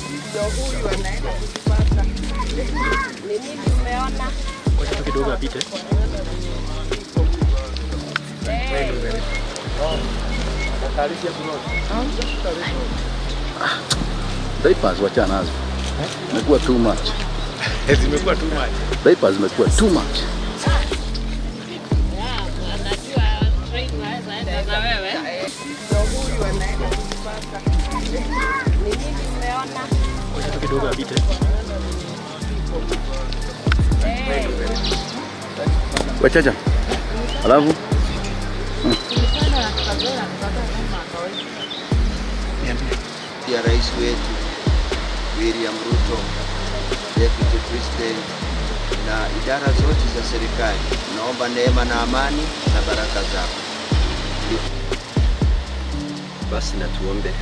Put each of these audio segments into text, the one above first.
Ndio huyu anaenda kujipata. Ni nini umeona? Wacha tu kidogo apite. Diapers wacha nazo. Imekuwa too much. Zimekuwa too much. Diapers zimekuwa too much. Ndio huyu anaenda kujipata. Ni nini umeona? Wacha tu kidogo apite. Wachacha. Alafu ya rais wetu William Ruto, Deputy President na idara zote za serikali, naomba neema na amani na baraka zako. Basi na tuombe.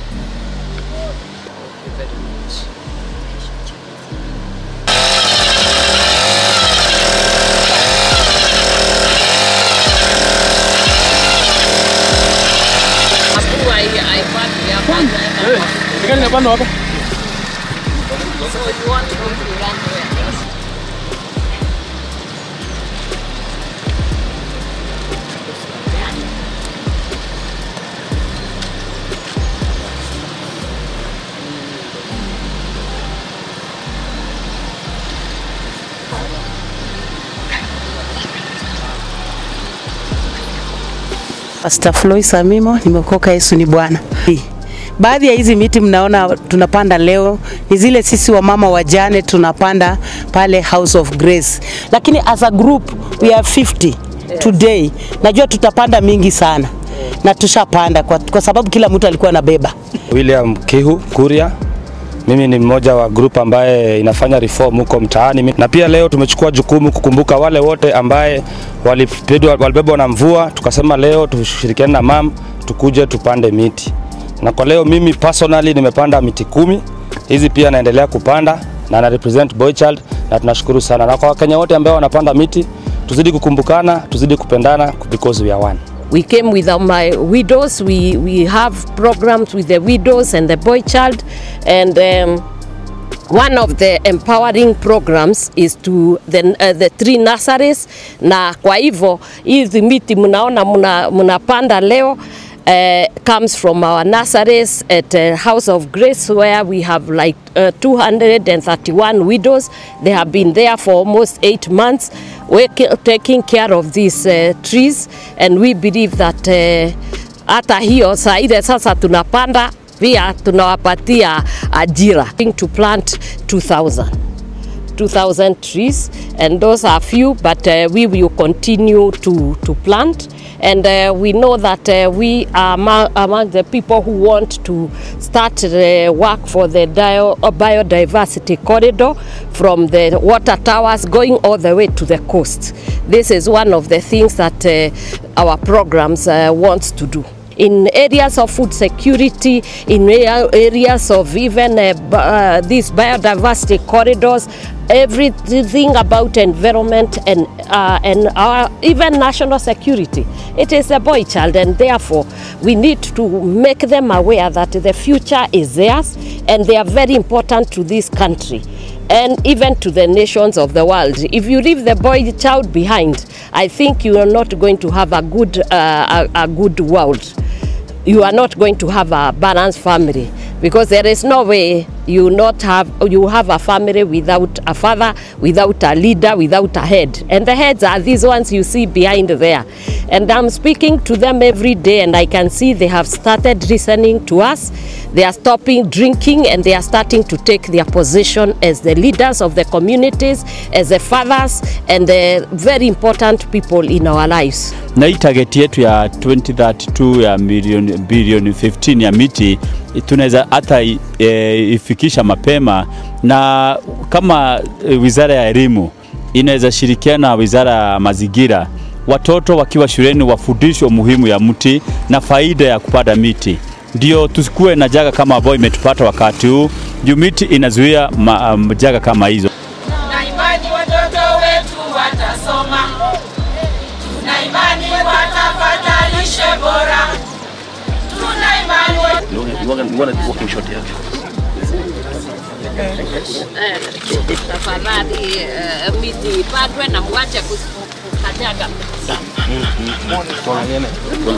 Nikani napanda wapi? Pastor Floyd Samimo, nimeokoka Yesu ni Bwana. Baadhi ya hizi miti mnaona tunapanda leo ni zile sisi wamama wajane tunapanda pale House of Grace, lakini as a group we are 50 today. Najua tutapanda mingi sana na tushapanda kwa, kwa sababu kila mtu alikuwa anabeba. William Kihu Kuria. Mimi ni mmoja wa group ambaye inafanya reform huko mtaani, na pia leo tumechukua jukumu kukumbuka wale wote ambaye walipedwa- walibebwa na mvua. Tukasema leo tushirikiane na mam tukuje tupande miti, na kwa leo mimi personally nimepanda miti kumi. Hizi pia naendelea kupanda na na represent Boy Child, na tunashukuru sana, na kwa Wakenya wote ambao wanapanda miti, tuzidi kukumbukana, tuzidi kupendana because we are one. We came with our, my widows. We, we have programs with the widows and the boy child. And um, one of the empowering programs is to the, uh, the three nurseries. Na kwa hivyo hizi miti mnaona mna- mnapanda leo uh, comes from our nurseries at uh, House of Grace where we have like uh, 231 widows. They have been there for almost eight months working, taking care of these uh, trees and we believe that uh, hata hiyo saa ile sasa tunapanda pia tunawapatia ajira to plant 2000 2,000 trees, and those are few, but uh, we will continue to, to plant. And uh, we know that uh, we are among, among the people who want to start the work for the dio- uh, biodiversity corridor from the water towers going all the way to the coast. This is one of the things that uh, our programs uh, wants to do in areas of food security, in area- areas of even uh, bi- uh, these biodiversity corridors, everything about environment and, uh, and our even national security. It is a boy child, and therefore we need to make them aware that the future is theirs and they are very important to this country and even to the nations of the world. If you leave the boy child behind, I think you are not going to have a good, uh, a, a good world. You are not going to have a balanced family because there is no way you not have you have a family without a father, without a leader, without a head. And the heads are these ones you see behind there. And I'm speaking to them every day and I can see they have started listening to us. They are stopping drinking and they are starting to take their position as the leaders of the communities, as the fathers and the very important people in our lives. na hii target yetu ya 2032 ya milioni bilioni 15 ya miti tunaweza hata e, ifikisha mapema, na kama e, wizara ya elimu inaweza shirikiana na wizara ya mazingira, watoto wakiwa shuleni wafundishwe umuhimu ya mti na faida ya kupanda miti, ndio tusikuwe na jaga kama ambayo imetupata wakati huu, juu miti inazuia ma, um, jaga kama hizo. Tuna imani watoto wetu watasoma, tuna imani watapata lishe bora, tuna imani You want, you want, you want a walking shot here? Eh, tafadhali eh, miti ipandwe na mwache kus- kukanyaga miti.